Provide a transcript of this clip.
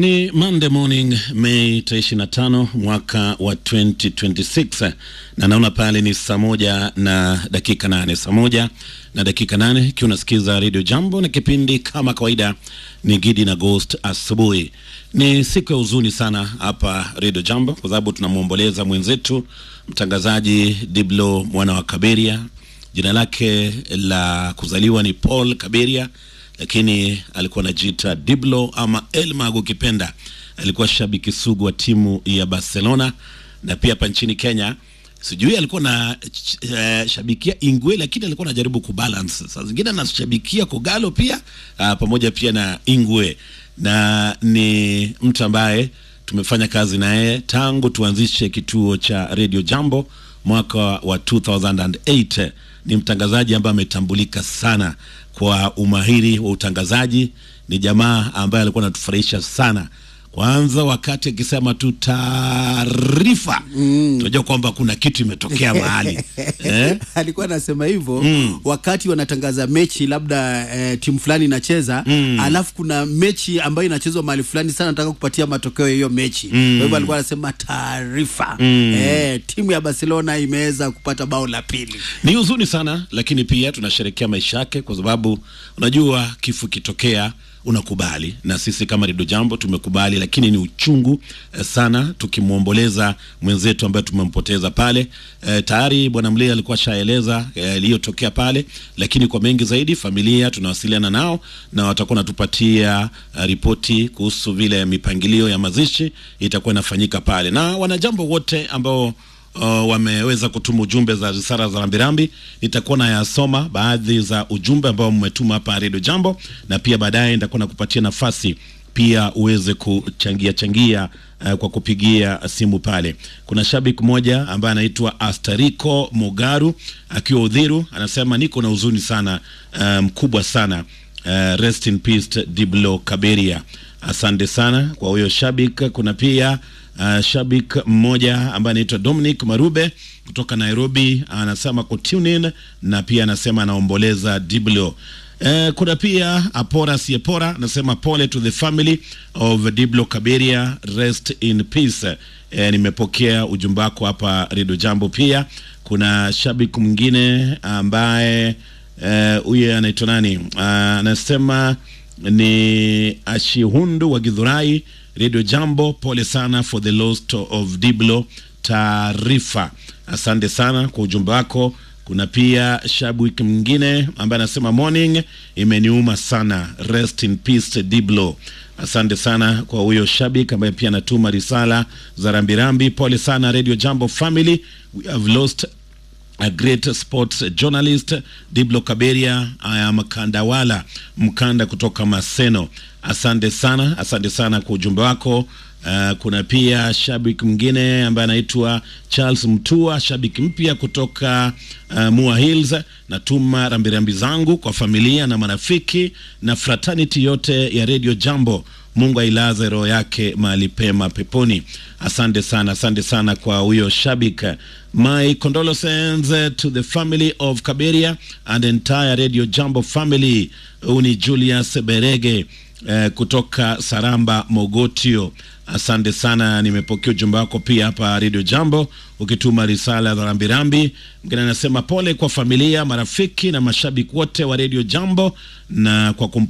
Ni Monday morning Mei 25 mwaka wa 2026 na naona pale ni saa moja na dakika nane saa moja na dakika nane ikiwa unasikiza Radio Jambo na kipindi kama kawaida ni Gidi na Ghost asubuhi. Ni siku ya huzuni sana hapa Radio Jambo kwa sababu tunamwomboleza mwenzetu mtangazaji Diblo mwana wa Kaberia. Jina lake la kuzaliwa ni Paul Kaberia lakini alikuwa anajiita Diblo ama Elmag ukipenda. Alikuwa shabiki sugu wa timu ya Barcelona na pia hapa nchini Kenya sijui alikuwa na uh, shabikia Ingwe, lakini alikuwa anajaribu kubalance. Saa zingine anashabikia Kogalo pia uh, pamoja pia na Ingwe, na ni mtu ambaye tumefanya kazi naye tangu tuanzishe kituo cha Radio Jambo mwaka wa 2008. Ni mtangazaji ambaye ametambulika sana kwa umahiri wa utangazaji. Ni jamaa ambaye alikuwa anatufurahisha sana, kwanza wakati akisema tu taarifa mm. tunajua kwamba kuna kitu imetokea mahali eh? alikuwa anasema hivyo mm. wakati wanatangaza mechi labda eh, timu fulani inacheza mm. alafu kuna mechi ambayo inachezwa mahali fulani sana, nataka kupatia matokeo ya hiyo mechi mm. kwa hivyo alikuwa anasema taarifa mm. eh, timu ya Barcelona imeweza kupata bao la pili. Ni huzuni sana, lakini pia tunasherekea maisha yake, kwa sababu unajua kifo kitokea unakubali na sisi kama Redio Jambo tumekubali, lakini ni uchungu eh, sana tukimwomboleza mwenzetu ambaye tumempoteza pale. Eh, tayari bwana Mlia alikuwa shaeleza iliyotokea eh, pale, lakini kwa mengi zaidi familia tunawasiliana nao na watakuwa natupatia uh, ripoti kuhusu vile mipangilio ya mazishi itakuwa inafanyika pale, na wanajambo wote ambao Uh, wameweza kutuma ujumbe za risala za rambirambi. Nitakuwa nayasoma baadhi za ujumbe ambao mmetuma hapa Radio Jambo, na pia baadaye nitakuwa nakupatia nafasi pia uweze kuchangia changia uh, kwa kupigia simu pale. Kuna shabiki mmoja ambaye anaitwa Astariko Mugaru akiwa Udhiru, anasema niko na huzuni sana mkubwa um, sana uh, rest in peace Diblo Kaberia. Asante sana kwa huyo shabiki. Kuna pia Uh, shabik mmoja ambaye anaitwa Dominic Marube kutoka Nairobi anasema ku tune in na pia anasema anaomboleza Diblo. Uh, kuna pia Apora Siepora anasema pole to the family of Diblo Kaberia, rest in peace. Uh, nimepokea ujumbe wako hapa Radio Jambo. Pia kuna shabik mwingine ambaye huyu uh, anaitwa nani? Uh, anasema ni Ashihundu wa Githurai Radio Jambo, pole sana for the loss of Diblo taarifa. Asante sana kwa ujumbe wako. Kuna pia shabiki mwingine ambaye anasema morning, imeniuma sana, rest in peace Diblo. Asante sana kwa huyo shabiki ambaye pia anatuma risala za rambirambi. Pole sana Radio Jambo family, we have lost a great sports journalist Diblo Kaberia. I am Kandawala Mkanda kutoka Maseno. Asante sana, asante sana kwa ujumbe wako. Uh, kuna pia shabiki mwingine ambaye anaitwa Charles Mtua, shabiki mpya kutoka uh, Mua Hills. Natuma rambirambi zangu kwa familia na marafiki na fraternity yote ya Radio Jambo. Mungu ailaze roho yake mahali pema peponi. Asante sana, asante sana kwa huyo shabik. My condolences to the family of Kaberia and entire Radio Jambo family. Huu ni Julius Berege eh, kutoka Saramba Mogotio. Asante sana, nimepokea ujumbe wako pia hapa Radio Jambo ukituma risala za rambirambi. Mgine anasema pole kwa familia, marafiki na mashabiki wote wa Radio Jambo na kwa